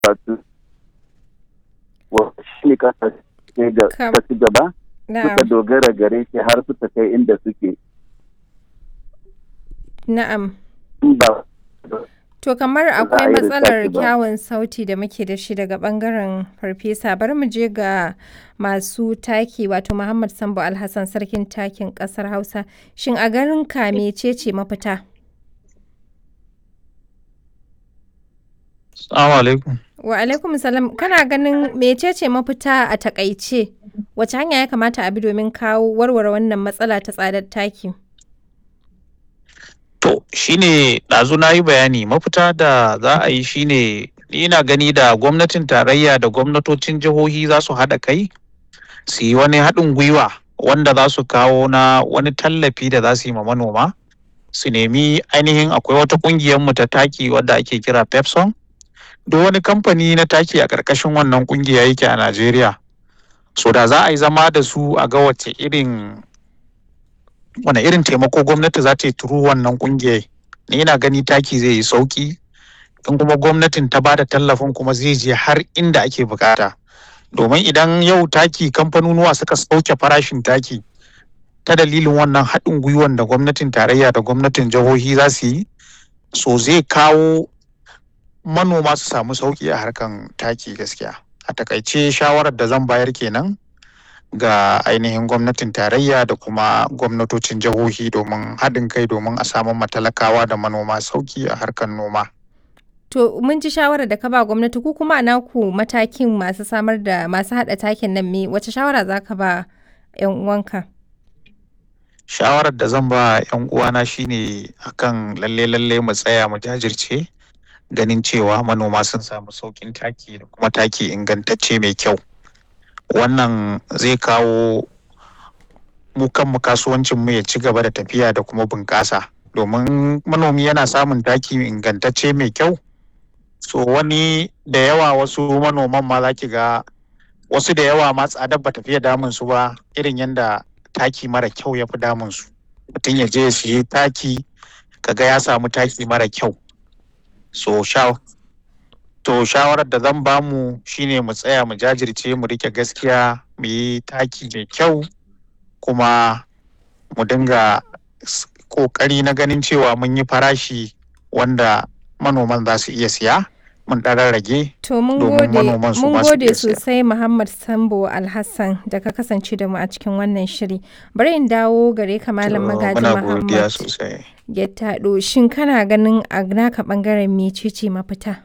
wato shi ne kasashe da Kam- ta ci gaba Na'am. suka dogara gare shi har suka kai inda suke Na'am. in ba To kamar za a akwai yi matsalar lissafi ba. kyawun sauti da muke da shi daga bangaren farfesa bari mu je ga masu taki wato Muhammad Sambo Alhassan sarkin takin kasar Hausa shin a garin ka mecece mafita? Assalamu alaikum. Wa alaikum salam kana ganin mecece mafita a takaice wace hanya ya kamata a bi domin kawo warware wannan matsala ta tsadar taki? To, shine ɗazu na yi bayani mafita da za a yi shine ni ina gani da gwamnatin tarayya da gwamnatocin jihohi za su haɗa kai su yi wani haɗin gwiwa wanda za su kawo na wani tallafi da za su yi ma manoma su nemi ainihin akwai wata ƙungiyar mu ta taki wadda ake kira Pepson duk wani kamfani na taki a ƙarƙashin wannan ƙungiya yake a Najeriya so da za a yi zama da su a ga wace irin wane irin taimako gwamnati za ta yi turu wannan kungiyar ni ina gani taki zai yi sauki in kuma gwamnatin ta bada tallafin kuma zai je har inda ake bukata domin idan yau taki kamfanonuwa suka sauke farashin taki ta dalilin wannan haɗin gwiwan da gwamnatin tarayya da gwamnatin jihohi za su yi so zai kawo manoma su samu sauki a harkan taki gaskiya a takaice shawarar da zan bayar kenan ga ainihin gwamnatin tarayya da kuma gwamnatocin jihohi domin haɗin kai domin a samu matalakawa da manoma sauki a harkar noma. To mun ji shawarar da ka ba gwamnati ku kuma a naku matakin masu samar da masu haɗa takin nan me wace shawara za ka ba 'yan uwanka? Shawarar da zan ba 'yan uwana shine akan lalle lalle mu tsaya mu jajirce ganin cewa manoma sun samu saukin taki da kuma taki ingantacce mai kyau. Wannan zai kawo mu kanmu kasuwancin mu ya ci gaba da tafiya da kuma bunƙasa domin manomi yana samun taki ingantacce mai kyau so wani da yawa wasu manoman ma za ki ga wasu da yawa ma tsadar ba tafiya damun su ba irin yadda taki mara kyau ya fi damun su mutum ya je ya siye taki kaga ya samu taki mara kyau so sha to shawarar da zan bamu shine mu tsaya mu jajirce mu rike gaskiya mu yi taki mai kyau kuma mu dinga s- kokari na ganin cewa mun yi farashi wanda manoman za su iya siya mun ɗan rage To mun Domin gode manoman su mun ma su gode iya siya. sosai Muhammad Sambo Alhassan da ka kasance da mu a cikin wannan shiri. Bari in dawo gare ka Malam Magaji muna godiya Muhammad sosai Gettado shin kana ganin a naka bangaren mecece mafita?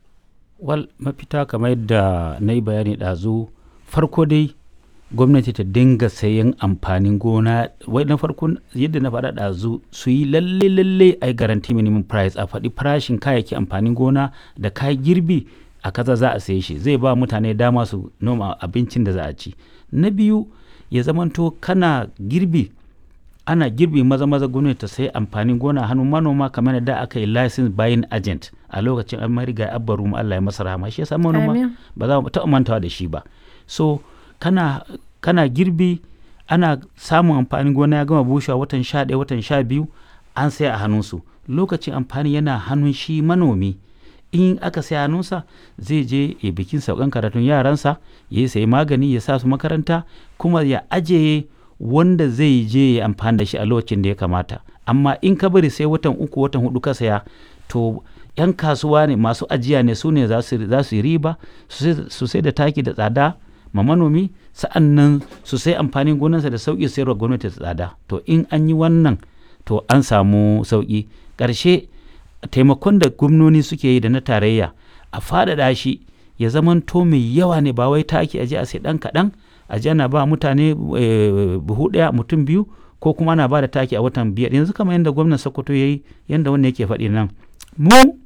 wal mafita kamar yadda na yi bayani ɗazu farko dai gwamnati ta dinga sayan amfanin gona wai na farko yadda na faɗa ɗazu su yi lalle lalle a yi garanti minimum price a faɗi farashin kayayyaki amfanin gona da kayan girbi a kaza za a saye shi zai ba mutane dama su noma abincin da za a ci na biyu ya zamanto kana girbi ana girbi maza maza gwamnati ta sayi amfanin gona a hannun manoma kamar da aka yi license buying agent a lokacin an mariga abbaru mu Allah ya masa rahama shi yasa manoma Amin. ba za mu taɓa mantawa da shi ba so kana kana girbi ana samun amfanin gona ya gama bushewa watan sha ɗaya watan sha biyu an sai a hannunsu lokacin amfani yana hannun shi manomi in aka sai hannunsa zai je ya bikin saukan karatun yaransa ya yi sayi magani ya sa su makaranta kuma ya ajiye wanda zai je ya amfani da shi a lokacin da ya kamata amma in ka bari sai watan uku watan hudu ka saya to yan kasuwa ne masu ajiya ne su ne za su za su yi riba su sai- su sai da taki da tsada ma manomi sa'an nan su sai amfanin gonarsa da sauƙi sayarwa gwamnati da tsada to in an yi wannan to an samu sauƙi ƙarshe taimakon da gwamnoni suke yi da na tarayya a faɗaɗa shi ya zamanto mai yawa ne ba wai taki aje a sai ɗan kaɗan aje ana ba mutane eh, buhu ɗaya mutum biyu ko kuma ana ba da taki a watan biyar yanzu kamar yadda gwamnan sokoto ya yi yadda wannan yake faɗi nan mu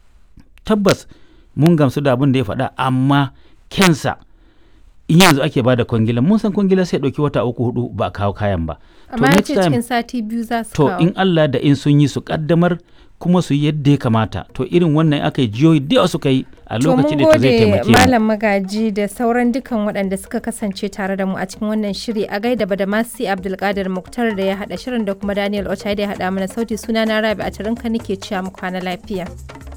tabbas mun gamsu da abin da ya faɗa amma kensa in yanzu ake ba da kwangila mun san kwangila sai ɗauki wata uku hudu ba a kawo kayan ba Amma ya next ce time- cikin sati biyu za su to kawo. in Allah da in sun yi su kaddamar kuma su yi yadda ya kamata to irin wannan aka yi jiyoyi da yawa suka yi a To mun lokacin da to zai gode taimake mu Malam Magaji da sauran dukan waɗanda suka kasance tare da mu a cikin wannan shiri a gaida Badamasi Abdulkadir Muktar da ya haɗa shirin da kuma Daniel Ochai da ya haɗa mana sauti suna na Rabi a tarinka nake cewa mu kwana lafiya.